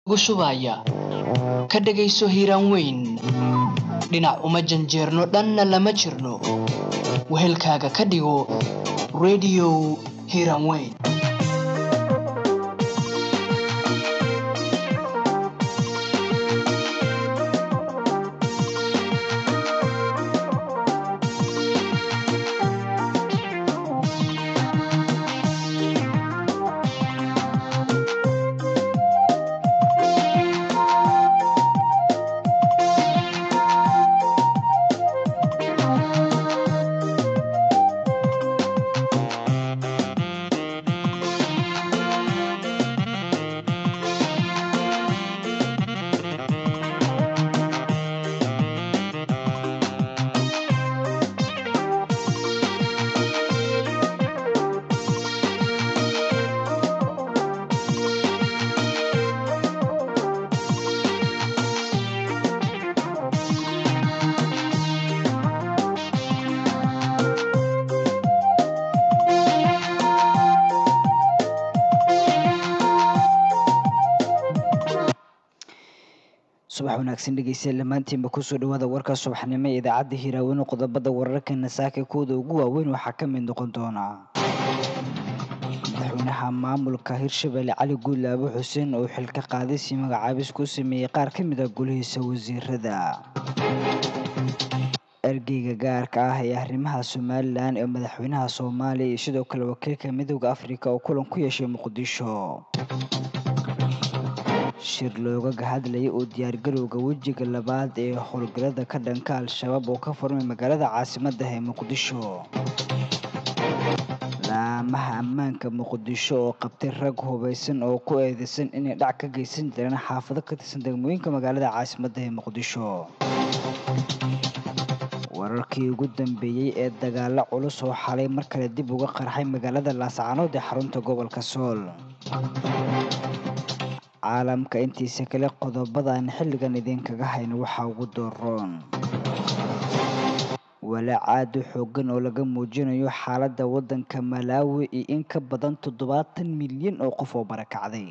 shubaya ka dhegayso hiiraan weyn dhinac uma janjeerno dhanna lama jirno wehelkaaga ka dhigo rediyo hiiraan weyn subax wanaagsan dhegeystayaal dhammaantiinba kusoo dhawaada warka subaxnimo ee idaacadda hiiraaweyne qodobada wararkeena saaka kooda ugu waaweyn waxaa ka mid noqon doona madaxweynaha maamulka hirshabelle cali guulaabo xuseen oo xilka qaadis iyo magacaabis ku sameeyey qaar ka mid ah golihiisa wasiirada ergeyga gaarka ah ee arrimaha somalilan ee madaxweynaha soomaaliya iyo sidoo kale wakiilka midooda afrika oo kulan ku yeeshay muqdisho shir loogaga hadlayay oo diyaargarowga wejiga labaad ee howlgallada ka dhanka al-shabaab oo ka furmay magaalada caasimadda ee muqdisho laamaha ammaanka muqdisho oo qabtay rag hubaysan oo ku eedeysan inay dhac ka geysan jireen xaafado ka tirsan degmooyinka magaalada caasimadda ee muqdisho wararkii ugu dambeeyey ee dagaalo culus oo xalay mar kale dib uga qarxay magaalada laascaanood ee xarunta gobolka sool caalamka intiisa kale qodobadaan xilligan idinkaga hayno waxaa ugu dooroon walaac aad u xoogan oo laga muujinayo xaaladda waddanka malaawi iyo in ka badan toddobaatan milyan oo qof oo barakacday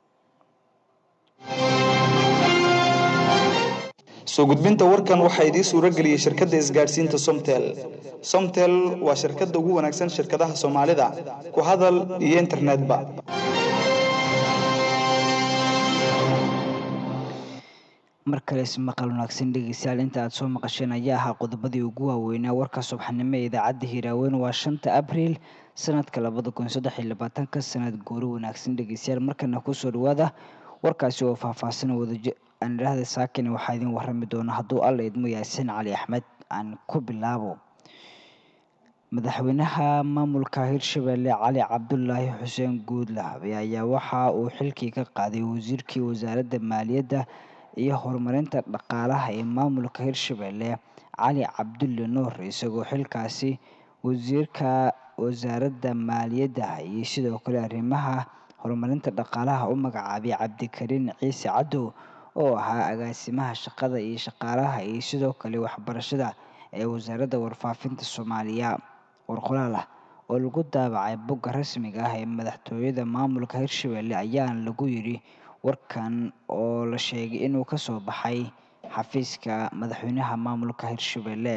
soo gudbinta warkan waxaa idiin suuro geliyey shirkadda isgaadhsiinta somtel somtel waa shirkadda ugu wanaagsan shirkadaha soomaalida ku hadal iyo internetba mar kale ismaqal wanaagsan dhegeystayaal inta aad soo maqasheen ayaa ahaa qodobadii ugu waaweynaa warka subaxnimo ee idaacadda hiiraaweyn waa shanta abriil sanadka labada kun saddex iyo labaatanka sanad goori wanaagsan dhegeystayaal markana kusoo dhawaada warkaasi oo faahfaahsan wadaji aan idhaahda saakin waxaa idin warami doona hadduu alla idmo yaasin cali axmed aan ku bilaabo madaxweynaha maamulka hirshabelle cali cabdulaahi xuseen guudlaabe ayaa waxa uu xilkii ka qaaday wasiirkii wasaaradda maaliyadda iyo horumarinta dhaqaalaha ee maamulka hirshabelle cali cabdulle nuur isagoo xilkaasi wasiirka wasaaradda maaliyadda iyo sidoo kale arrimaha horumarinta dhaqaalaha u magacaabay cabdikariin ciise cadow oo ahaa agaasimaha shaqada iyo shaqaalaha iyo sidoo kale waxbarashada ee wasaaradda warfaafinta soomaaliya warqolaal ah oo lagu daabacay bogga rasmiga ah ee madaxtooyada maamulka hirshabelle ayaana lagu yidhi warkan oo la sheegay inuu ka soo baxay xafiiska madaxweynaha maamulka hirshabelle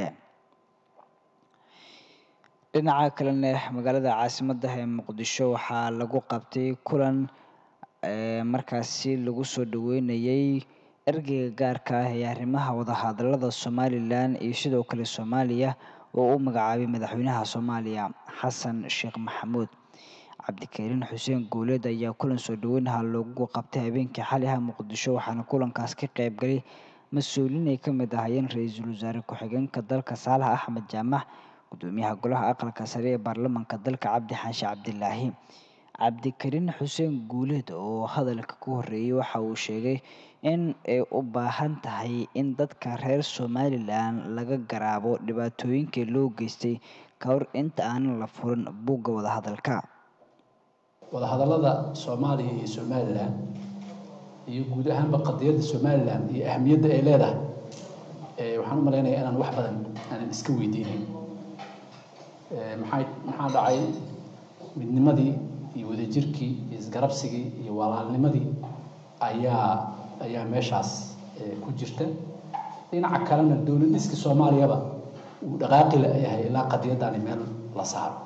dhinaca kalena magaalada caasimadda ee muqdisho waxaa lagu qabtay kulan markaasi lagu soo dhaweynayay ergeyga gaarka ah ee arrimaha wadahadalada somalilan iyo sidoo kale soomaaliya oo u magacaabay madaxweynaha soomaaliya xasan sheekh maxamuud cabdikariin xuseen guuleed ayaa kulan soo dhaweynaha loogu qabtay habeenkii xaliha muqdisho waxaana kulankaas ka qaybgalay mas-uuliin ay ka mid ahaayeen ra-iisul wasaare ku-xigeenka dalka saalax axmed jaamac gudoomiyaha golaha aqalka sare ee baarlamaanka dalka cabdi xaashi cabdilaahi cabdikariin xuseen guuleed oo hadalka ku horeeyey waxa uu sheegay in ay u baahan tahay in dadka reer somalilan laga garaabo dhibaatooyinkii loo geystay ka hor inta aanan la furin buugga wadahadalka wadahadallada soomaaliya iyo somalilan iyo guud ahaanba qadiyadda somalilan iyo ahamiyadda ay leedahay waxaan u malaynayaa inaan wax badan aanan iska weydiinayn maxay maxaa dhacay midnimadii iyo wadajirkii iyo isgarabsigii iyo walaalnimadii ayaa ayaa meeshaas ku jirta dhinaca kalena dowlad dhiska soomaaliyaba uu dhaqaaqi la yahay ilaa qadiyadani meel la saaro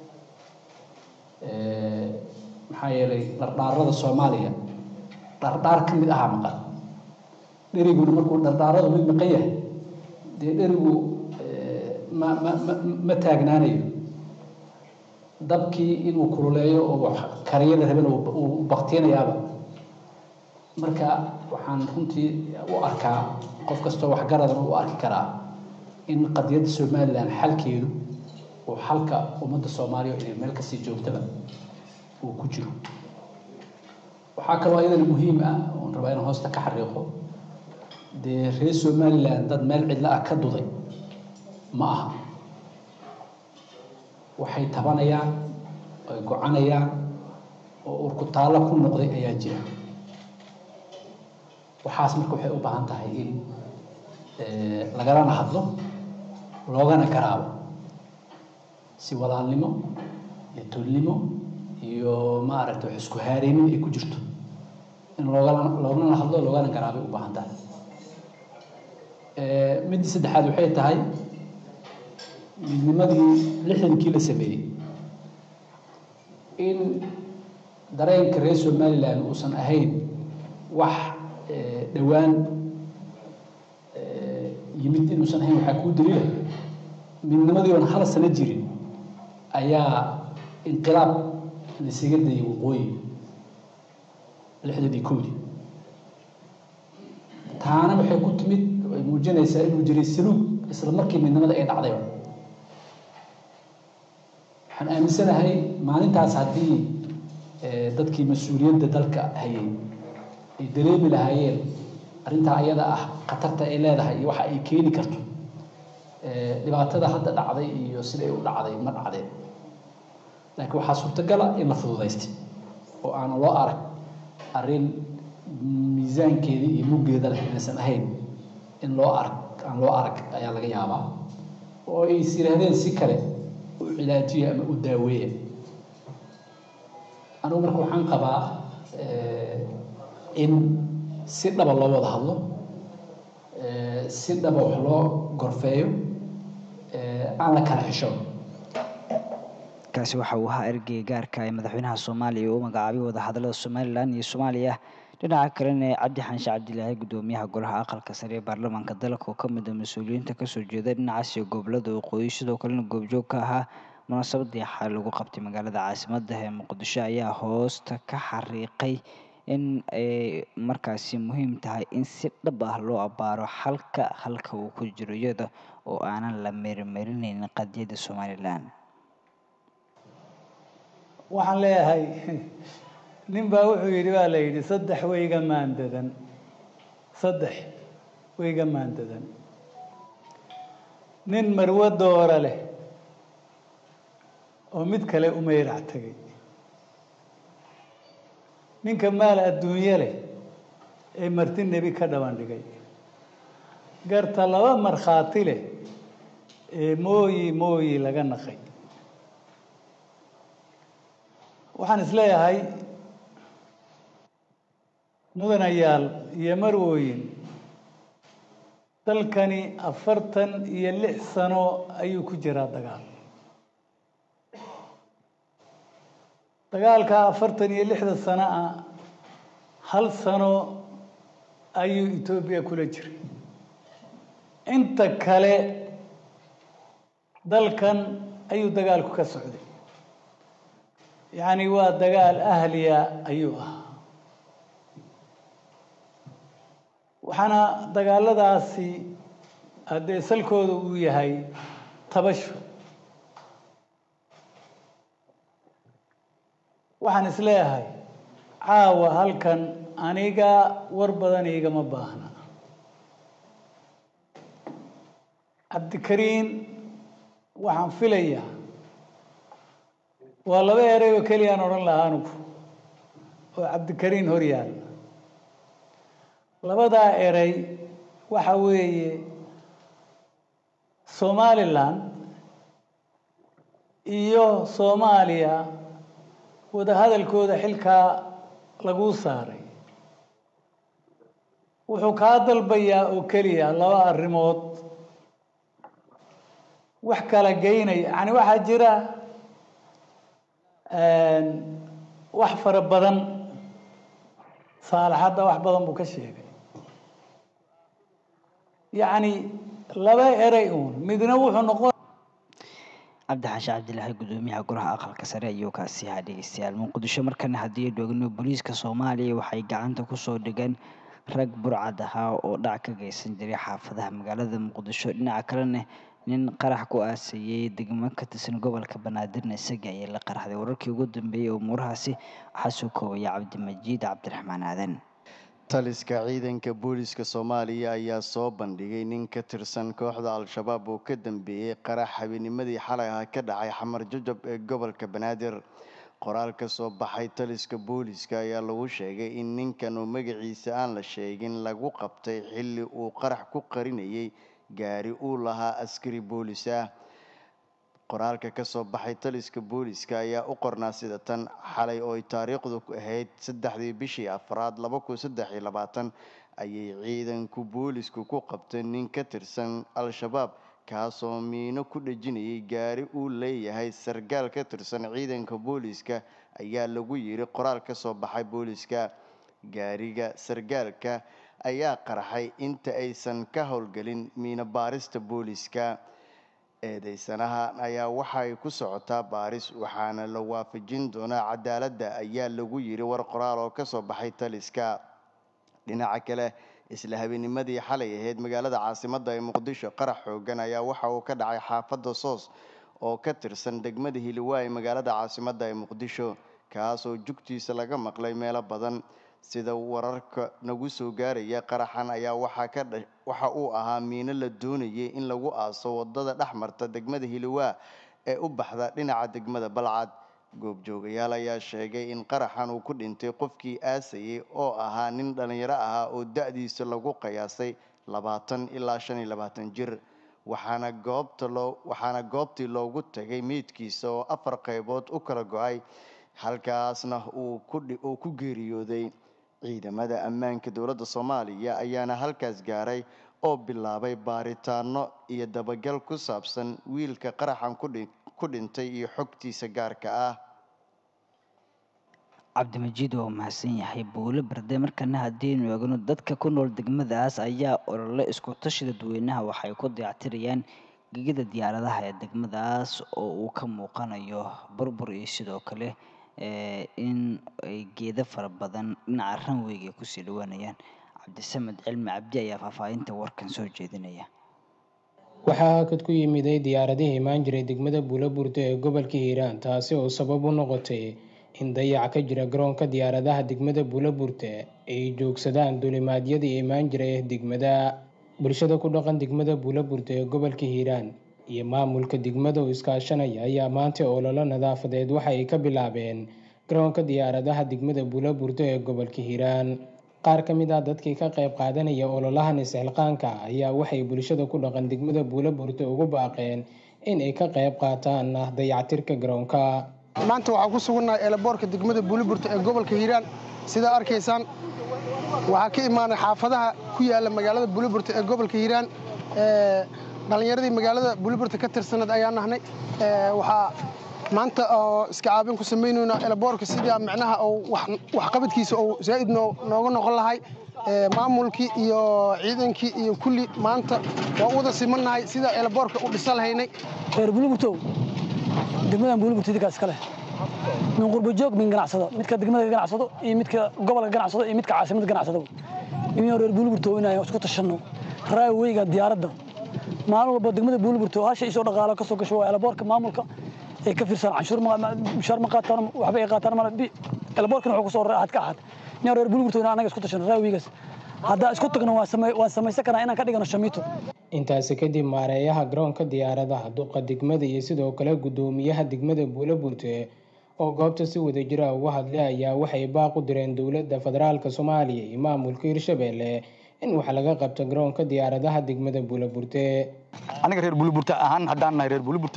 maxaa yeelay dhardhaarada soomaaliya dhardhaar ka mid ahaa maqan dheriguna markuu dhardhaaradu mid maqan yahay dee dherigu ma ma ma ma taagnaanayo dabkii inuu kululeeyo oo kariyada rabana uu baktinayaaba marka waxaan runtii u arkaa qof kastoo waxgaradana u arki karaa in qadiyadda somalilan xalkeedu uu xalka ummadda soomaaliya inay meel kasii joogtaba uu ku jiro waxaa kaloo iyadana muhiim ah oon rabaa inaan hoosta ka xariiqo dee reer somalilan dad meel cidla ah ka duday ma aha waxay tabanayaan ay gocanayaan oo urkutaallo ku noqday ayaa jira waxaas marka waxay u baahan tahay in lagalana hadlo loogana garaabo si walaalnimo iyo tolnimo iyo maaragtay wax isku haareynin ay ku jirto in loogala loogana hadlo loogana garaabay u baahan tahay midda saddexaad waxay tahay midnimadii lixdankii la sameeyey in dareenka reer somalilan uusan ahayn wax dhowaan yimid inuusan ahayn waxaa kuu daliila midnimadii oon hal sano jirin ayaa inqilaab laisaga dayay waqooyi lixdan iyo kowdii taana waxay ku timid ay muujinaysaa inuu jiray saluug isla markii midnimada ay dhacdayba waxaan aaminsanahay maalintaas haddii dadkii mas-uuliyadda dalka hayay ay dareemi lahaayeen arrintaa ayada ah khatarta ay leedahay iyo waxa ay keeni karto dhibaatada hadda dhacday iyo siday u dhacday ma dhacdeen laakiin waxaa suurtagala in la fududaystay oo aanan loo arag arrin miisaankeedii iyo muggeeda leh inaysan ahayn in loo arag aan loo arag ayaa laga yaabaa oo ay is yidhaahdeen si kale u cilaajiya ama u daaweeya anigu marka waxaan qabaa in si dhaba loo wada hadlo si dhaba wax loo gorfeeyo aan la kala xisho kaasi waxa uu ahaa ergey gaarka ee madaxweynaha soomaaliya uu magacaabay wadahadallada somalilan iyo soomaaliya dhinaca kalena cabdi xaanshe cabdilaahi guddoomiyaha golaha aqalka sare ee baarlamaanka dalka oo kamid ah mas-uuliyiinta kasoo jeeda dhinacaas iyo gobolada waqooyi sidoo kalena goobjoog ka ahaa munaasabadii xal lagu qabtay magaalada caasimadda ee muqdisho ayaa hoosta ka xariiqay in ay markaasi muhiim tahay in si dhab ah loo abaaro xalka halka uu ku jiro iyada oo aanan la meermeerineynin qadiyadda somalilan waxaan leeyahay nin baa wuxuu yidhi baa la yidhi saddex wayga maandadan saddex wayga maandadan nin marwo doora leh oo mid kale u mayrac tegay ninka maal adduunye leh ee marti nebi ka dhaban dhigay garta laba markhaati leh ee mooyi mooyi laga naqay waxaan isleeyahay mudanayaal iyo marwooyin dalkani afartan iyo lix sano ayuu ku jiraa dagaal dagaalkaa afartan iyo lixda sano ah hal sano ayuu etoobiya kula jiray inta kale dalkan ayuu dagaalku ka socday yacni waa dagaal ahliya ayuu ahaa waxaana dagaaladaasi haddee salkooda uu yahay tabasho waxaan isleeyahay caawa halkan aniga war badan igama baahna cabdikariin waxaan filayaa waa laba erey oo keliyaan odhan lahaa anugu oo cabdikariin hor yaalla labadaa erey waxa weeye somalilan iyo soomaaliya wadahadalkooda xilkaa laguu saaray wuxuu kaa dalbayaa oo keliya laba arrimood wax kala geynaya yani waxaa jira wax fara badan saalaxadda wax badan buu ka sheegay yacni laba erey uun midna wuxuu noqon cabdi xaashi cabdilaahi gudoomiyaha golaha aqalka sare ayuu kaasi ahaa dhegeystayaal muqdisho markana haddii dhoogno booliiska soomaaliya waxay gacanta kusoo dhigeen rag burcad ahaa oo dhac ka geysan jiray xaafadaha magaalada muqdisho dhinaca kalena nin qarax ku aaseeyey degmo ka tirsan gobolka banaadirna isaga ayay la qaraxday wararkii ugu dambeeyey umuurahaasi waxaa soo koobaya cabdimajiid cabdiraxmaan aadan taliska ciidanka booliska soomaaliya ayaa soo bandhigay nin ka tirsan kooxda al-shabaab oo ka dambeeyey qarax habeenimadii xalay ah ka dhacay xamar jajab ee gobolka banaadir qoraal ka soo baxay taliska booliska ayaa lagu sheegay in ninkan oo magaciisa aan la sheegin lagu qabtay xilli uu qarax ku qarinayay gaari uu lahaa askari boolis ah qoraalka ka soo baxay taliska booliska ayaa u qornaa sida tan xalay oo ay taariikhdu ahayd saddexdii bishii afraad laba kun saddex iyo labaatan ayay ciidanku boolisku ku qabteen nin ka tirsan al-shabaab kaasoo miino ku dhejinayay gaari uu leeyahay sargaal ka tirsan ciidanka booliska ayaa lagu yiri qoraal ka soo baxay booliska gaariga sargaalka ayaa qarxay inta aysan ka howlgelin miino baarista booliska eedeysanaha ayaa waxay ku socotaa baaris waxaana la waafajin doonaa cadaaladda ayaa lagu yiri war qoraal oo kasoo baxay taliska dhinaca kale isla habeenimadii xalay ahayd magaalada caasimadda ee muqdisho qarax xoogan ayaa waxa uu ka dhacay xaafadda soos oo ka tirsan degmada hiliwaa ee magaalada caasimadda ee muqdisho kaasoo jugtiisa laga maqlay meelo badan sida wararka nagu soo gaaraya qaraxan ayaa waxaa ka dha waxa uu ahaa miino la doonayay in lagu aaso wadada dhex marta degmada hiliwaa ee u baxda dhinaca degmada balcad goobjoogayaal ayaa sheegay in qaraxan uu ku dhintay qofkii aasayay oo ahaa nin dhallinyaro ahaa oo da-diisa lagu qiyaasay labaatan ilaa shan iyo labaatan jir waxaana goobta loo waxaana goobtii loogu tagay meydkiisa oo afar qaybood u kala go-ay halkaasna uu ku uu ku geeriyooday ciidamada ammaanka dowladda soomaaliya ayaana halkaas gaaray oo bilaabay baaritaano iyo dabagal ku saabsan wiilka qaraxan kudhi ku dhintay iyo xogtiisa gaarka ah cabdimajiid waa mahadsan yahay buulo berde markana haddiinu eegno dadka ku nool degmadaas ayaa olole isku tashi dadweynaha waxay ku dayactirayaan gegida diyaaradaha ee degmadaas oo uu ka muuqanayo burbur iyo sidoo kale in ay geedo fara badan dhinaca ranweyga ay kusii dhawaanayaan cabdisamed cilmi cabdi ayaa faahfaahinta warkan soo jeedinaya waxaa hakad ku yimiday diyaaradihii imaan jiray degmada buulaburda ee gobolka hiiraan taasi oo sabab u noqotay in dayac ka jira garoonka diyaaradaha degmada buulaburda ay joogsadaan duulimaadyadii imaan jiray degmada bulshada ku dhaqan degmada buulaburda ee gobolka hiiraan iyo maamulka degmada oo iskaashanaya ayaa maanta ololo nadaafadeed waxa ay ka bilaabeen garoonka diyaaradaha degmada buulaburda ee gobolka hiiraan qaar ka mid ah dadkii ka qayb qaadanaya ololahan isxilqaanka ayaa waxay bulshada ku dhaqan degmada buulaburda ugu baaqeen in ay ka qayb qaataan dayactirka garoonka maanta waxaa ku sugannahay eelaboorka degmada buulaburta ee gobolka hiiraan sidaa arkaysaan waxaa ka imaanay xaafadaha ku yaala magaalada buulaburta ee gobolka hiiraan dhallinyaradii magaalada buulaburta ka tirsaneed ayaa nahnay waxaa maanta oo iska caabin ku samaynayna eelaboorka sidii micnaha waxqabadkiisa oo zaa'id nooga noqon lahay maamulkii iyo ciidankii iyo kulli maanta waa u wada simannahay sidaa eelaboorka u dhisa lahaynay reer buulaburtow degmadan buulaburta idinkaas kale min qurbajoog min ganacsado midka degmada ganacsado iyo midka gobolka ganacsado iyo midka caasimada ganacsado inuu reer buulaburto inaan isku tashanno raaweyga diyaaradda maalin walba degmada buulaburto hasha isoo dhaqaalo kasoo gasho waa elaboorka maamulka ay ka fiirsan canshuur mushaar ma qaataan waxba ay qaataan mala elaboorkana wuxuu kusoo raacad ka ahad inaan reer buulaburto inaan anaga isku tashanno raaweygaas haddaa isku tagno waan samaysan karaa inaan ka dhigano shamiito intaasi kadib maareeyaha garoonka diyaaradaha duqa degmada iyo sidoo kale guddoomiyaha degmada buulaburte oo goobta si wadajira uga hadlay ayaa waxay baaq u direen dowladda federaalk soomaaliya iyo maamulka hirshabelle in wax laga qabto garoonka diyaaradaha degmada buulaburte aniga reer buulaburte ahaan haddaan nahay reer buulaburte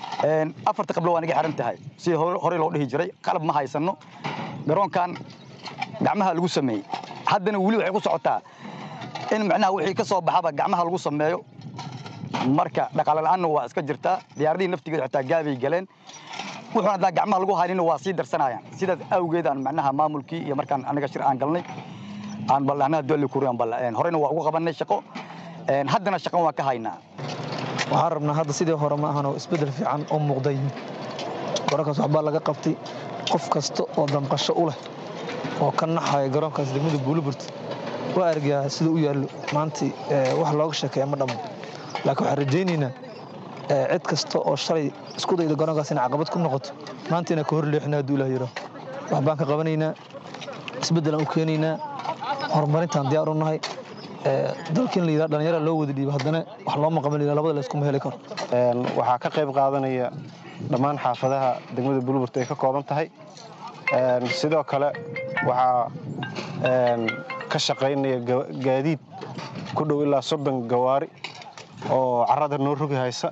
afarta qablo waa naga xiran tahay sidii horey loo dhihi jiray qalab ma haysano garoonkan gacmaha lagu sameeyey haddana weli waxay ku socotaa in macnaha wixii ka soo baxaba gacmaha lagu sameeyo marka dhaqaale la'aanna waa iska jirtaa diyaaradihii naftigeeda xitaa gaabay galeen wuxuuna haddaa gacmaha lagu haynina waa sii darsanayaan sidaas awgeed aan macnaha maamulkii iyo markaan anaga shir aan galnay aan ballanaha dolli kuriyaan ballaan horeyna waa ugu qabanay shaqo haddana shaqo waan ka haynaa waxaan rabnaa hadda sidii hore ma ahanoo isbeddel fiican oo muuqday garoonkaas waxbaa laga qabtay qof kasta oo damqasho u leh oo ka naxaya garoonkaas degmada buuliburt waa argaa sida u yaallo maantii wax looga sheekeeya ma dhammo laakiin waxaan rajaynaynaa cid kasta oo shalay isku dayda garoonkaas inay caqabad ku noqoto maanta inaan ka hor leexina hadduu ilaah yidhaho wax baan ka qabanaynaa isbeddelaan u keenaynaa horumarintaan diyaar u nahay dalkiin la yidhaha dhallinyara loo wada dhiibo haddana wax looma qaban la labada layskuma heli karo waxaa ka qayb qaadanaya dhammaan xaafadaha degmada bulburt ay ka kooban tahay sidoo kale waxaa ka shaqaynaya gaadiid ku dhow ilaa soddon gawaari oo carrada noo rogi haysa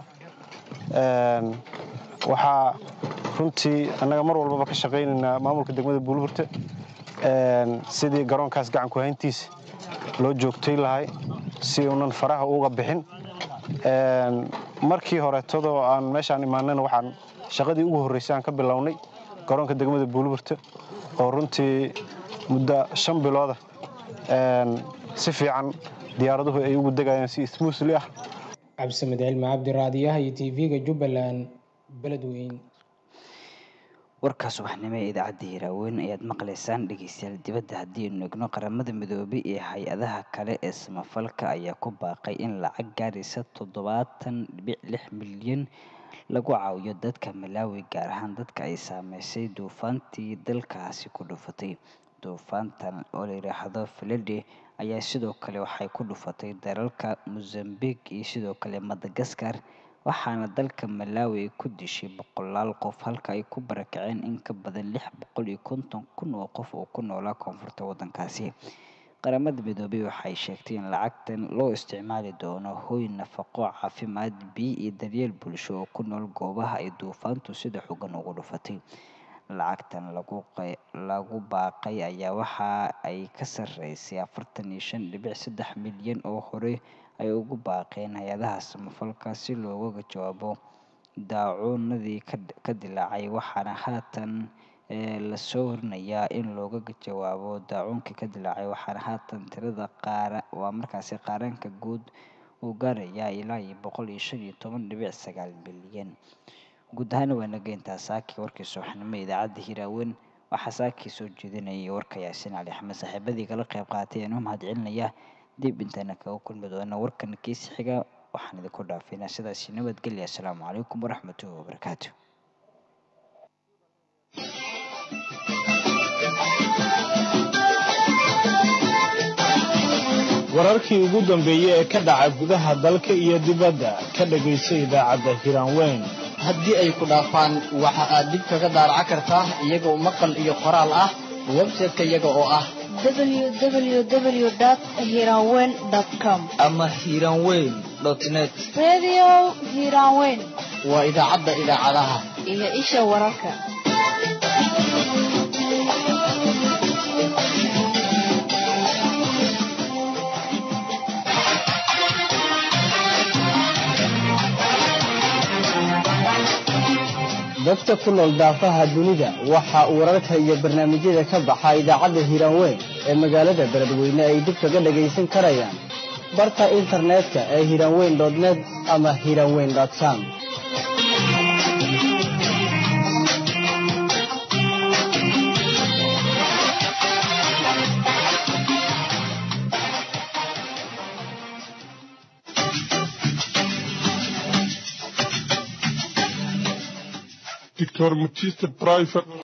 waxaa runtii annaga mar walbaba ka shaqaynaynaa maamulka degmada bulburte sidii garoonkaas gacanku hayntiisa loo joogtay lahay si uunan faraha uga bixin markii horeetadoo aan meeshaan imaanayna waxaan shaqadii ugu horraysay aan ka bilownay garoonka degmada buulburte oo runtii muddo shan bilooda si fiican diyaaraduhu ay ugu degayaan si smuusli ah cabdisamed cilmi cabdiraadiyaha iyo tv-ga jubbaland beledweyn warka subaxnimo ee idaacadda hiraaweyn ayaad maqlaysaan dhegeystayaal dibadda haddii aynu egno qaramada midoobay ee hay-adaha kale ee samafalka ayaa ku baaqay in lacag gaaraysa toddobaatan dhibic lix milyan lagu caawiyo dadka malaawi gaar ahaan dadka ay saameysay duufaantii dalkaasi ku dhufatay duufaantan oo la yidhaahdo filede ayaa sidoo kale waxay ku dhufatay dalalka mozambique iyo sidoo kale madagaskar waxaana dalka malaawi ay ku dishay boqolaal qof halka ay ku barakaceen in ka badan lix boqol iyo konton kun oo qof oo ku noolaa koonfurta waddankaasi qaramada midoobay waxay sheegtay in lacagtan loo isticmaali doono hoy nafaqo caafimaad biyo iyo daryeel bulsho oo ku nool goobaha ay duufaantu sida xogan ugu dhufatay lacagtan lagu baaqay ayaa waxa ay ka sarreysay afartan iyo shan dhibic saddex milyan oo hore ay ugu baaqeen hay-adaha samafalka si looga jawaabo daacuunadii ka dilaacay waxaana haatan lasoo horinayaa in looga jawaabo daacuunkii ka dilaacay waxaana haatan tirada qaara waa markaasi qaaraanka guud uu gaarayaa ilaa iyo boqol iyo shan iyo toban dhibic sagaal milyan guud ahaana waa naga intaa saaki warkii subaxnimo idaacadda hiraaweyn waxaa saakii soo jeedinayay warka yaasiin cali axmed saaxiibadii kala qayb qaatay aan u mahad celinaya dib intaana kaga kulmi doona warkan kiisi xiga waxaan idinku dhaafaynaa sidaasi nabadgelya asalaamu calaykum waraxmatullahi wabarakaatu wararkii ugu dambeeyey ee ka dhaca gudaha dalka iyo dibadda ka dhegayso idaacadda hiraanweyn haddii ay ku dhaafaan waxa aad dib kaga daaraca kartaa iyagoo maqal iyo qoraal ah website-ka iyaga oo ah www.hiranweyn.com ama hiranweyn net Radio Hiranweyn waa idaacadda idaacadaha iyo isha wararka. dadka ku nool daafaha dunida waxa uu wararka iyo barnaamijyada ka baxa idaacadda hiiraanweyn ee magaalada beledweyne ay dib kaga dhagaysan karayaan barta internetka ee hiiraanweyn net ama hiiraanweyn com Dr. Mutista Private